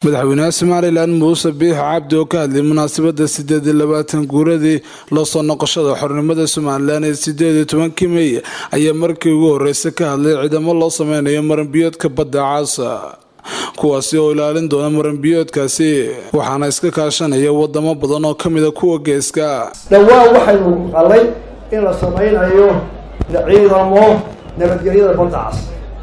madaxweynaha somalilan muuse biix cabdi oo ka hadlayay munaasabada sideed iyo labaatan guuradii loo soo noqoshada xornimada somalilan ee sideed iyo tobankii mey ayaa markii ugu horreysay ka hadlay ciidamo loo sameynayo maranbiyoodka badda caasa kuwaasi oo ilaalin doona maranbiyoodkaasi waxaana iska kaashanaya wadamo badan oo ka mida kuwa geeska dhowaan waxaynu qalay in la sameynayo ciidamo nabadgelyada badda cas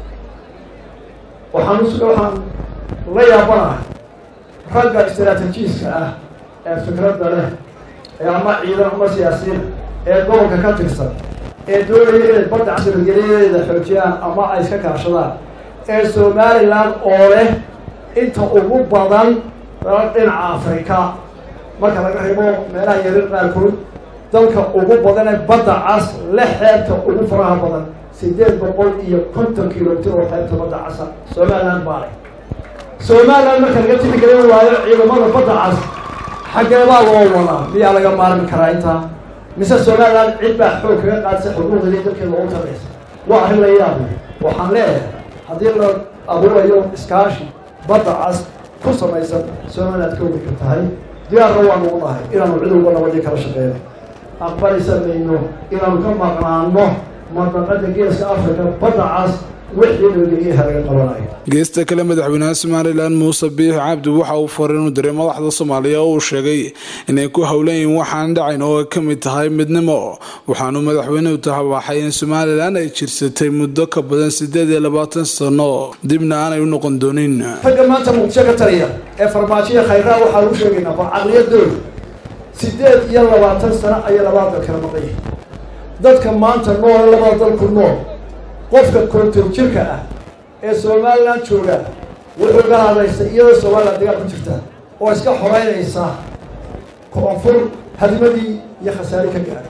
waxaan waxaan la yaabanahay ragga istaraatijiiska ah ee fikradda leh ee ama ciidan ama siyaasiyiin ee gobolka ka tirsan ee doonaya inay badda cas nabadgelyadeeda xoojiyaan ama ay iska kaashadaan ee somalilan oo leh inta ugu badan dhinaca afrika marka laga reebo meelaha yarin qaarkood dalka ugu badan ee badda cas le xeebta ugu faraha badan sideed boqol iyo konton kilomitr oo xeebta badda casa somaliland baale somaliland marka laga tixgelin waayo ciidamada badda cas xaggeebaa loo wadaa miyaa laga maarmi karaa intaa mise somaliland cid baa xoog kaga qaadsa xuquuqdii dalkeeda ugu taraysa waa arrin la yaabay waxaan leeyahay haddii la abuurayo iskaashi badda cas ku samaysan somaliland ka wadi ka tahay diyaarna waanu u nahay inaanu cid walba nabadii kala shaqeyno aqbali samayno inaanu ka maqnaano madaqada geeska africa badda cas wixii nabadgelyaha laga qabanayo geesta kale madaxweynaha somalilan muuse biix cabdi waxa uu faray inuu diray madaxda soomaaliya oo uu sheegay inay ku howlan yihiin waxaan dhacayn oo ay ka mid tahay midnimo waxaanu madaxweynuhu tahabaxay in somalilan ay jirsatay muddo ka badan sideed iyo labaatan sano dibna aanay u noqon doonin ragga maanta muqdisho ka taliya ee farmaajiya khayraa waxaa lagu sheegaynaa bal caqliyadooda sideed iyo labaatan sano ayay labada dal kala maqan yihin dadka maanta noole labada dalku nool qofka konton jirka ah ee somalilan jooga wuxuu ga hadlaystay iyadoo somalilan dagaal ku jirta oo iska xoreynaysa koonfur hadimadii iyo khasaari ka gaadhay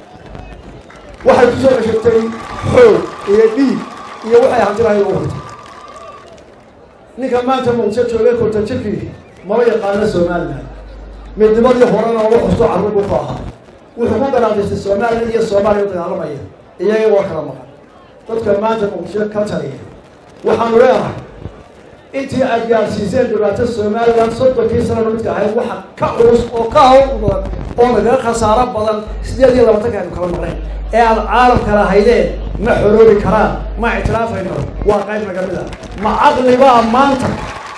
waxay kusoo ceshagtay xoog iyo dhiig iyo waxay hantilahay ugu hortay ninka maanta muqdisho jooga konton jirkii maba yaqaano somalilan midnimadii horena uga xusto carruur buu ku ahaa wuxuu ku garaadaystay somalilan iyo soomaaliya u dagaalamaya iyaga waa kala maqan dadka maanta muqdisho ka taliya waxaanu leenahay intii aad gaarsiiseen dhibaato somalilan soddonkii sanana midka ahayd waxa ka culus oo ka hawl badan oo nagaga khasaaro badan sideed iyo labaatanka aynu kala maqnayn ee aada caalamka lahaydeen ma xoroobi karaan ma ictiraafayno waa qayb naga mid a ma caqlibaa maanta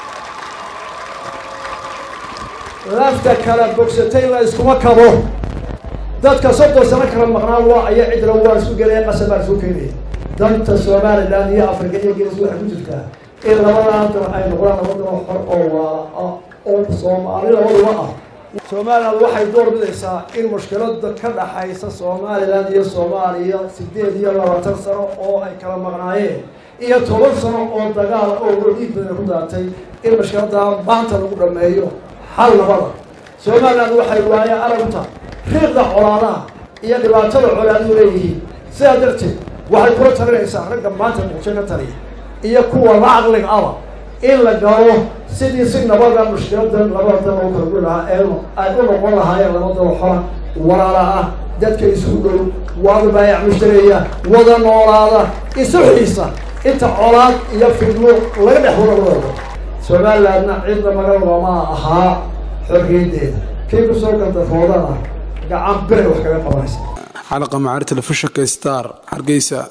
lafta kala bogsatay la iskuma kabo dadka soddon sano kala maqnaan waa aya cidla waa isku gelaya qasab baa isku keenaya danta somalilan iyo africa iyo gees waxay ku jirtaa in labadan dal ay noqdaan laba dal xor oo waala ah oo soomaali labaduba ah somaliland waxay door bidaysaa in mushkilada ka dhaxaysa somalilan iyo soomaaliya sideed iyo labaatan sano oo ay kala maqnaayeen iyo toban sano oo dagaal oo wadiid badan ku daatay in mushkiladaa maanta lagu dhameeyo hal nabada somaliland waxay waaye aragta riiqda colaadaha iyo dhibaatada colaadu leeyihiin sidaa darteed waxay kula talinaysaa ragga maanta muqdisho ka taliya iyo kuwa la caqliga aba in la galo sidii si nabada mushkiladan labada dal oo kala gu lahaa ee ay u noqon lahaayeen laba dal xora walaala ah dadka isugu dhow wada baayac mushtareeya wada noolaada isu xiisa inta colaad iyo fidmo laga dhex wada wadado somalilandna cidna magalabama ahaa xorriyaddeeda kii kusoo gandafoodana gacan biray wax kaga qabanaysa xalaqa macaari telefishinka star hargeysa